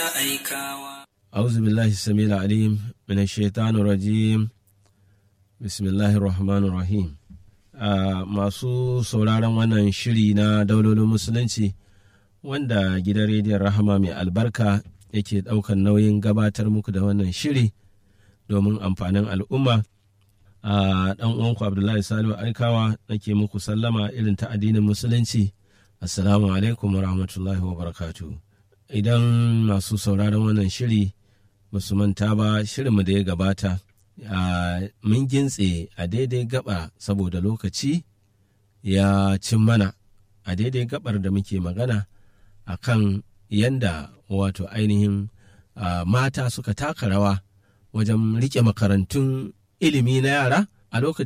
aikawa. أعوذ بالله السميع العليم من الشيطان الرجيم بسم الله الرحمن الرحيم آه masu sauraron wannan shiri na daulolin musulunci wanda gidan rediyon rahama mai albarka yake ɗaukar nauyin gabatar muku da wannan shiri domin amfanin al'umma a ɗan uwanku abdullahi salihu aikawa nake muku sallama irin ta addinin musulunci assalamu alaikum wa rahmatullahi wa barakatu idan masu sauraron wannan shiri ba su manta ba shirinmu da ya gabata mun gintse a daidai gaba saboda lokaci ya cin mana a daidai gabar da muke magana a kan yanda wato ainihin mata suka taka rawa wajen rike makarantun ilimi na yara a lokacin